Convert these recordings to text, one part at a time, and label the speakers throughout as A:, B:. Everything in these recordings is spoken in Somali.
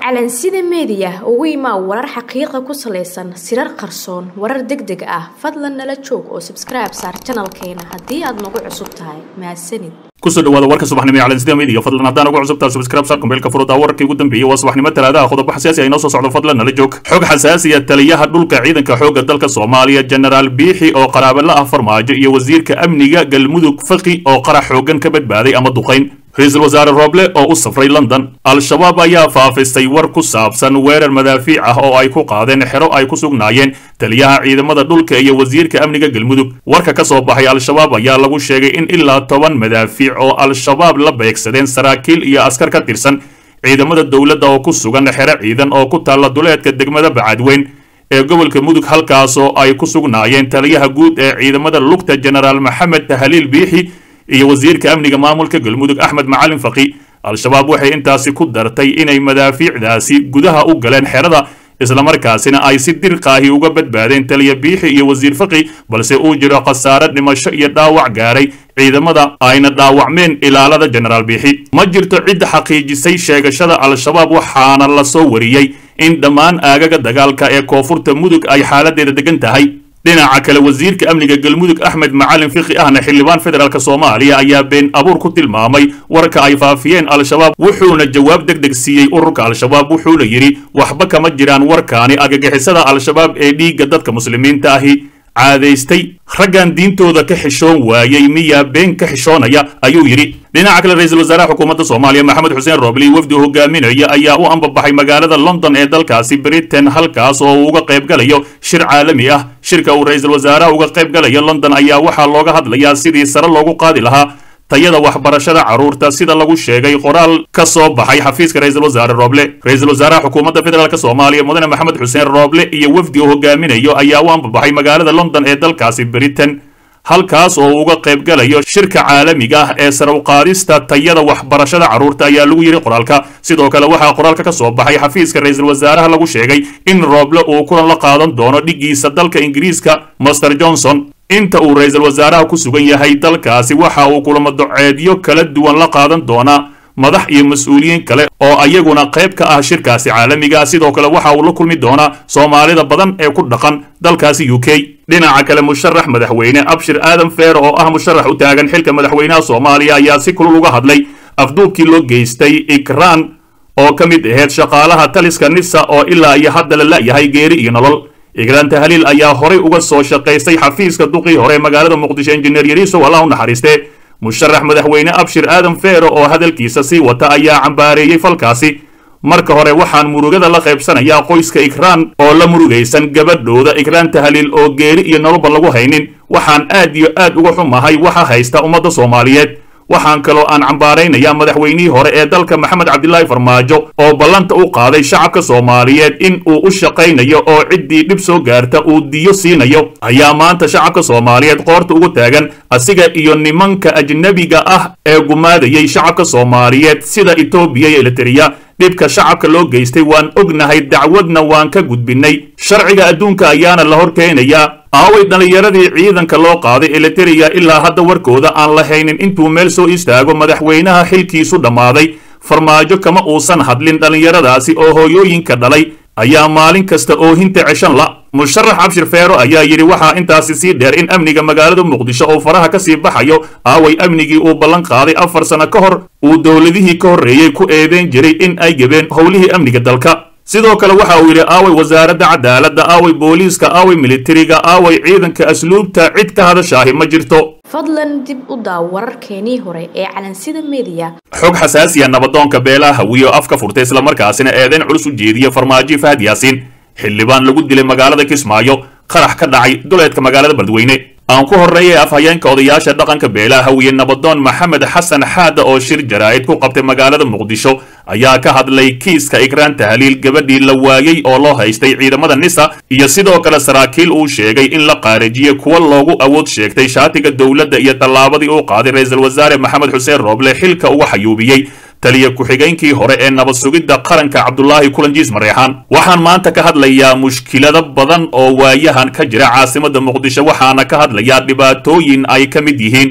A: calansida meediya ugu imaa warar xaqiiqa ku salaysan sirar qarsoon warar deg deg ah fadlan nala joog oo sabskribe saar janalkeena haddii aad nagu cusub tahay mahadsanid
B: kusoo dhawaada warka subaxnimo ee calansida media fadlan haddaan ugu cusubtaa subscribe sar kumbeelka furuda wararkii ugu dambeeyey waa subaxnimo talaadaha qodobo xasaasi ay noo soo socdo fadlan nala joog xog xasaasiya taliyaha dhulka ciidanka xoogga dalka soomaaliya genaraal biixi oo qaraabo la ah farmaajo iyo wasiirka amniga galmudug faqi oo qarax xoogan ka badbaaday ama duqayn ra-iisul wasaare rooble oo u safray london al-shabaab ayaa faafisay war ku saabsan weerar madaafiic ah oo ay ku qaadeen xero ay ku sugnaayeen taliyaha ciidamada dhulka iyo wasiirka amniga galmudug warka ka soo baxay al-shabaab ayaa lagu sheegay in ilaa toban madaafiic oo al-shabaab la beegsadeen saraakiil iyo askar ka tirsan ciidamada dowladda oo ku sugan xero ciidan oo ku taalla duleedka degmada bacadweyn ee gobolka mudug halkaasoo ay ku sugnaayeen taliyaha guud ee ciidamada lugta genaraal maxamed tahliil biixi iyo wasiirka amniga maamulka galmudug axmed macalin faqi al-shabaab waxay intaasi ku dartay inay madaafiicdaasi gudaha u galeen xerada islamarkaasina ay si dirqaahi uga badbaadeen taliya biixi iyo wasiir faqi balse uu jiro khasaare dhimasho iyo dhaawac gaaray ciidamada ayna dhaawacmeen ilaalada genaraal biixi ma jirto cid xaqiijisay sheegashada al-shabaab waxaana la soo wariyey in dhammaan aagaga dagaalka ee koonfurta mudug ay xaaladeeda degan tahay dhinaca kale wasiirka amniga galmudug axmed macalin fiqi ahna xildhibaan federaalk soomaaliya ayaa been abuur ku tilmaamay warka ay faafiyeen al-shabaab wuxuuna jawaab deg deg siiyey ururka al-shabaab wuxuuna yidhi waxba kama jiraan warkaani agagixisada al-shabaab ee dhiigga dadka muslimiinta ahi caadaystay raggan diintooda ka xishoon waayey miyaa been ka xishoonaya ayuu yidhi dhinaca kale ra-iisul wasaaraha xukuumadda soomaaliya maxamed xuseen roobli wafdi hogaaminaya ayaa u ambabaxay magaalada london ee dalkaasi britain halkaas oo uu uga qaybgalayo shir caalami ah shirka uu ra-iisul wasaaraha uga qaybgalayo london ayaa waxaa looga hadlayaa sidii sare loogu qaadi lahaa tayada waxbarashada carruurta sida lagu sheegay qoraal ka soo baxay xafiiska ra-iisul wasaare rooble ra-iisul wasaaraha xukuumadda federaalk soomaaliya mudane maxamed xuseen rooble iyo wafdi uu hogaaminayo ayaa u ambabaxay magaalada london ee dalkaasi britain halkaas oo uu uga qaybgalayo shirka caalamiga ah ee sare uqaadista tayada waxbarashada carruurta ayaa lagu yidhi qoraalka sidoo kale waxaa qoraalka ka soo baxay xafiiska ra-iisul wasaaraha lagu sheegay in rooble uu kulan la qaadan doono dhiggiisa dalka ingiriiska master johnson inta uu ra-iisul wasaaraha ku sugan yahay dalkaasi waxa uu kulamo doceedyo kala duwan la qaadan doonaa madax iyo mas-uuliyiin kale oo ayaguna qayb ka ah shirkaasi caalamiga sidoo kale waxa uu la kulmi doonaa soomaalida badan ee ku dhaqan dalkaasi u k dhinaca kale musharax madaxweyne abshir aadan feer oo ah musharax u taagan xilka madaxweynaha soomaaliya ayaa si kulul uga hadlay afduubkii loo geystay ikraan oo ka mid aheyd shaqaalaha taliska nisa oo ilaa iyo hadda la la'yahay geeri iyo nolol igraan tahliil ayaa horay uga soo shaqaystay xafiiska duqii hore magaalada muqdisho injineer yariisow allah u naxariiste musharax madaxweyne abshir aadan feero oo hadalkiisa sii wata ayaa cambaareeyey falkaasi marka hore waxaan murugada la qaybsanayaa qoyska ikraan oo la murugaysan gabadhooda ikraan tahliil oo geeri iyo nololba lagu haynin waxaan aad iyo aad uga xumahay waxa haysta ummadda soomaaliyeed waxaan kaloo aan cambaaraynayaa madaxweynihii hore ee dalka maxamed cabdilaahi farmaajo oo ballanta u qaaday shacabka soomaaliyeed in uu u shaqaynayo oo ciddii dhib soo gaarta uu diyo siinayo ayaa maanta shacabka soomaaliyeed qoorta ugu taagan asiga iyo nimanka ajnebiga ah ee gumaadayay shacabka soomaaliyeed sida etoobiya iyo elitereya dhibka shacabka loo geystay waan ognahay dacwadna waan ka gudbinay sharciga adduunka ayaana la hor keenayaa aaway dhallinyaradii ciidanka loo qaaday elitereya ilaa hadda warkooda aan la haynin intuu meel soo istaago madaxweynaha xilkiisu dhammaaday farmaajo kama uusan hadlin dhallinyaradaasi oo hooyooyinka dhalay ayaa maalin kasta oohinta ceshan la musharax abshir feero ayaa yidhi waxaa intaasi sii dheer in amniga magaalada muqdisho oo faraha ka sii baxayo aaway amnigii uu ballan qaaday afar sano ka hor uu dowladihii ka horreeyey ku eedeyn jiray in ay gebeen howlihii amniga dalka sidoo kale waxa uu yidhi aaway wasaaradda cadaaladda aaway booliiska aaway militariga aaway ciidanka asluubta cid ka hadashaahi ma jirto
A: fadlan dib u daaw wararkeenii hore ee calansida meediya
B: xog xasaasiya nabadoonka beelaha hawiyo af ka furtay islamarkaasina eedeyn culus u jeediya farmaajo fahad yaasiin xildhibaan lagu dilay magaalada kismaayo qarax ka dhacay duleedka magaalada beledweyne aan ku horreeyay afhayeenka odayaasha dhaqanka beelaha hawiye nabadoon maxamed xasan xaada oo shir jaraa'id ku qabtay magaalada muqdisho ayaa ka hadlay kiiska ikraan tahliil gabadhii la waayey oo loo haystay ciidamada nisa iyo sidoo kale saraakiil uu sheegay in la qaarajiyey kuwa loogu awood sheegtay shaatiga dowladda iyo tallaabadii uu qaaday ra-iisul wasaare maxamed xuseen rooble xilka uga xayuubiyey taliya ku-xigeenkii hore ee nabad sugidda qaranka cabdulaahi kulanjiis mareexaan waxaan maanta ka hadlayaa mushkilado badan oo waayahan ka jira caasimadda muqdisho waxaana ka hadlayaa dhibaatooyin ay ka mid yihiin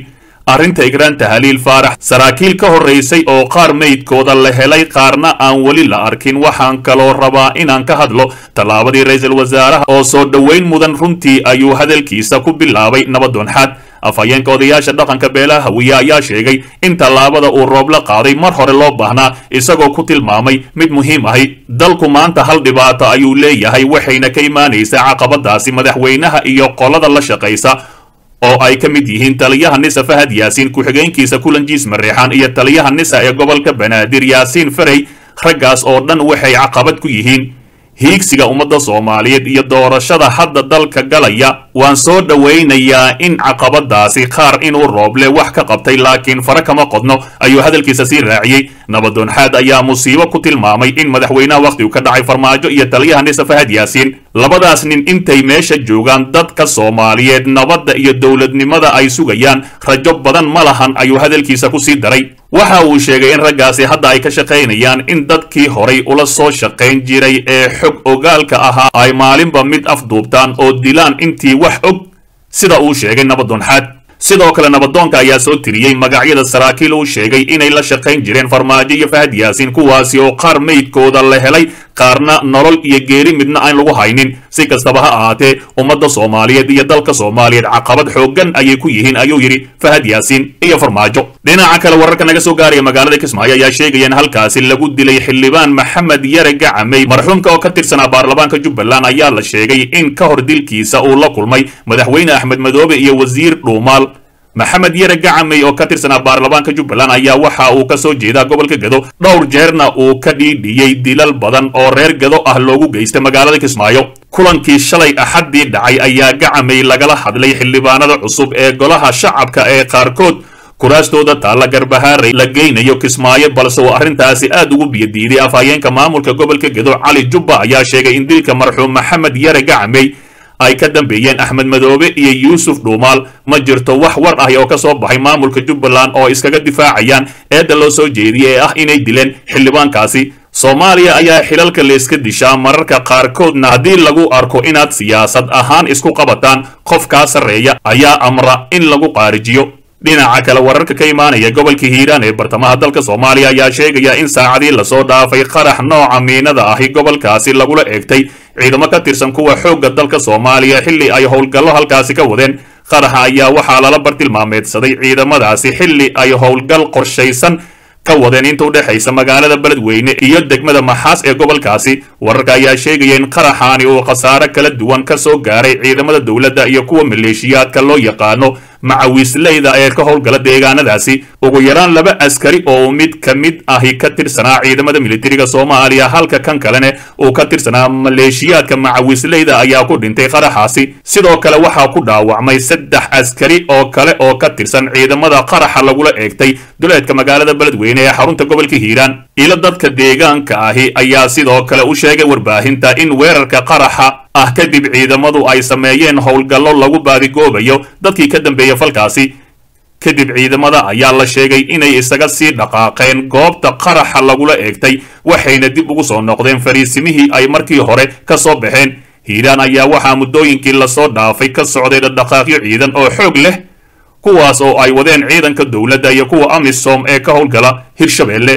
B: arrinta igraan tahaliil faarax saraakiil ka horraysay oo qaar meydkooda la helay qaarna aan weli la arkin waxaan kaloo rabaa inaan ka hadlo tallaabadii ra-iisul wasaaraha oo soo dhoweyn mudan runtii ayuu hadalkiisa ku bilaabay nabadoonxaad afhayeenka odayaasha dhaqanka beelaha hawiye ayaa sheegay in tallaabada uu roob la qaaday mar hore loo baahnaa isagoo ku tilmaamay mid muhiim ahi dalku maanta hal dhibaato ayuu leeyahay waxayna ka imaanaysaa caqabadaasi madaxweynaha iyo qolada la shaqaysa oo ay ka mid yihiin taliyaha nisa fahad yaasiin ku-xigeenkiisa kulanjiis mareexaan iyo taliyaha nisa ee gobolka banaadir yaasiin farey raggaas oo dhan waxay caqabad ku yihiin hiigsiga ummadda soomaaliyeed iyo doorashada hadda dalka galaya waan soo dhowaynayaa in caqabadaasi qaar inuu rooble wax ka qabtay laakiin fare kama qodno ayuu hadalkiisa sii raaciyey nabadoonxaad ayaa musiibo ku tilmaamay in madaxweynaha wakhtigu ka dhacay farmaajo iyo taliyaha nisa fahad yaasiin labadaas nin intay meesha joogaan dadka soomaaliyeed nabadda iyo dowladnimada ay sugayaan rajo badan ma lahan ayuu hadalkiisa ku sii daray waxa uu sheegay in raggaasi hadda ay ka shaqaynayaan in dadkii horay ula soo shaqayn jiray ee xog ogaalka ahaa ay maalinba mid afduubtaan oo dilaan intii wax og sida uu sheegay nabadoonxaad sidoo kale nabadoonka ayaa soo tiriyey magacyada saraakiil uu sheegay inay la shaqayn jireen farmaajo iyo fahad yaasiin kuwaasi oo qaar meydkooda la helay qaarna nolol iyo geeri midna aan lagu haynin si kastaba ha ahaatee ummadda soomaaliyeed iyo dalka soomaaliyeed caqabad xooggan ayay ku yihiin ayuu yidhi fahad yaasiin iyo farmaajo dhinaca kale wararka naga soo gaaraya magaalada kismaayo ayaa sheegaya in halkaasi lagu dilay xildhibaan maxamed yare gacamey marxuumka oo ka tirsanaa baarlamaanka jubbaland ayaa la sheegay in ka hor dilkiisa uu la kulmay madaxweyne axmed madoobe iyo wasiir dhuumaal maxamed yare gacamey oo ka tirsanaa baarlamaanka jubbaland ayaa waxa uu ka soo jeedaa gobolka gedo dhowr jeerna uu ka dhiidhiyey dilal badan oo reer gedo ah loogu geystay magaalada kismaayo kulankii shalay axaddii dhacay ayaa gacamey lagala hadlay xildhibaanada cusub ee golaha shacabka ee qaarkood kuraastooda taalla garbahaaray la geynayo kismaayo balse uu arrintaasi aad ugu biyadiiday afhayeenka maamulka gobolka gedo cali jubba ayaa sheegay in dilka marxuum maxamed yare gacamey ay ka dambeeyeen axmed madoobe iyo yuusuf dhuumaal ma jirto wax war ah oo ka soo baxay maamulka jubbaland oo iskaga difaacayaan eedda loo soo jeediyey ee ah inay dileen xildhibaankaasi soomaaliya ayaa xilalka layska dishaa mararka qaarkoodna haddii lagu arko inaad siyaasad ahaan isku qabataan qof kaa sarreeya ayaa amra in lagu qaarijiyo dhinaca kale wararka ka imaanaya gobolka hiiraan ee bartamaha dalka soomaaliya ayaa sheegaya in saacadii lasoo dhaafay qarax nooca miinada ahi gobolkaasi lagula eegtay ciidamo ka tirsan kuwa xoogga dalka soomaaliya xilli ay howlgallo halkaasi ka wadeen qaraxa ayaa waxaa lala bartilmaameedsaday ciidamadaasi xilli ay howlgal qorshaysan ka wadeen inta u dhexaysa magaalada beledweyne iyo degmada maxaas ee gobolkaasi wararka ayaa sheegaya in qaraxaani uu khasaare kala duwan ka soo gaaray ciidamada dowladda iyo kuwa maleeshiyaadka loo yaqaano macawiisleyda ee ka howlgala deegaanadaasi ugu yaraan laba askari oo mid ka mid ahi ka tirsanaa ciidamada militariga soomaaliya halka kan kalene uu ka tirsanaa maleeshiyaadka macawiisleyda ayaa ku dhintay qaraxaasi sidoo kale waxaa ku dhaawacmay saddex askari oo kale oo ka tirsan ciidamada qaraxa lagula eegtay duleedka magaalada beledweyne ee xarunta gobolka hiiraan ilo dadka deegaanka ahi ayaa sidoo kale u sheegay warbaahinta in weerarka qaraxa ah kadib ciidamadu ay sameeyeen howlgallo lagu baadigoobayo dadkii ka dambeeya falkaasi kadib ciidamada ayaa la sheegay inay isaga sii dhaqaaqeen goobta qaraxa lagula eegtay waxayna dib ugu soo noqdeen fariisimihii ay markii hore ka soo baxeen hiiraan ayaa waxaa muddooyinkii lasoo dhaafay ka socday dhaqdhaqaaqyo ciidan oo xoog leh kuwaas oo ay wadeen ciidanka dowladda iyo kuwa amisom ee ka howlgala hirshabeelle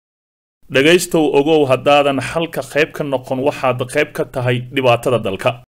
B: dhegaystow ogow haddaadan xalka qayb ka noqon waxaad qayb ka tahay dhibaatada dalka